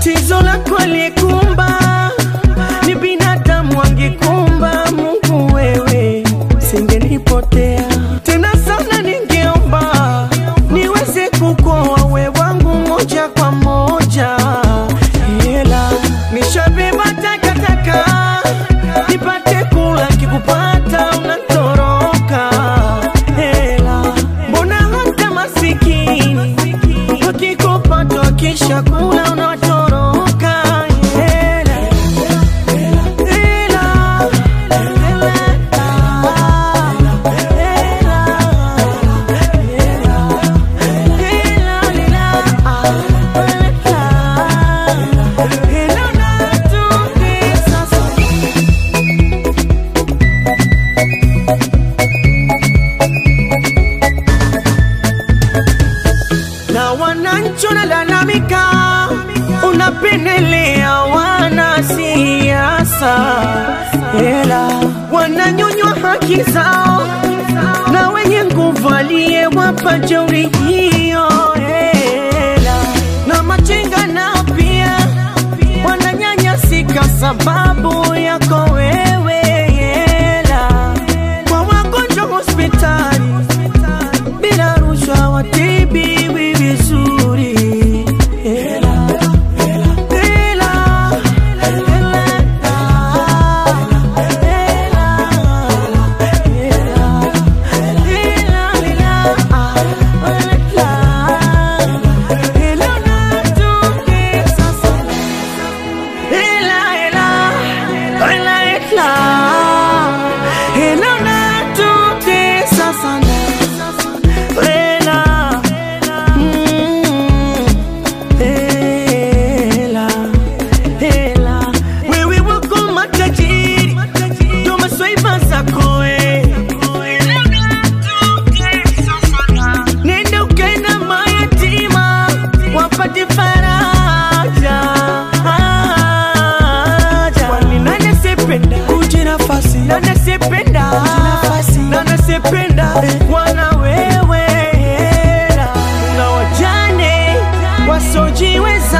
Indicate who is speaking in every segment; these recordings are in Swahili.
Speaker 1: tatizo lako aliyekumba ni binadamu, angekumba Mungu wewe singenipotea tena sana, ningeomba niweze kukoa we wangu moja kwa moja, ila nishabeba takataka nipate kula, kikupata unatoroka. Ela, mbona hata masikini wakikupata wakisha kula unatoroka? Ela, ela, na wananchi wanalalamika, unapendelea wanasiasa, ela wananyonywa haki zao na wenye nguvu aliyewapa jeuri hiyo, ela na machinga nao pia wananyanyasika sababu yako wewe, ela kwa wagonjwa hospitali bila rushwa watibiwi vizuri. Ela, ela, ela, ela, Hela, hela, wewe wako matajiri, ndo maswaiba zako we. Nenda ukaenda mayatima, wapate faraja. Kwani nani asiyependa kuji nafasi? Nani asiyependa nani asiyependa wana wewe hela na wajane wasojiweza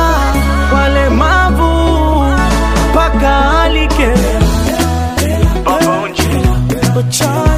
Speaker 1: walemavu mpaka alike
Speaker 2: Babonje.
Speaker 1: Ocha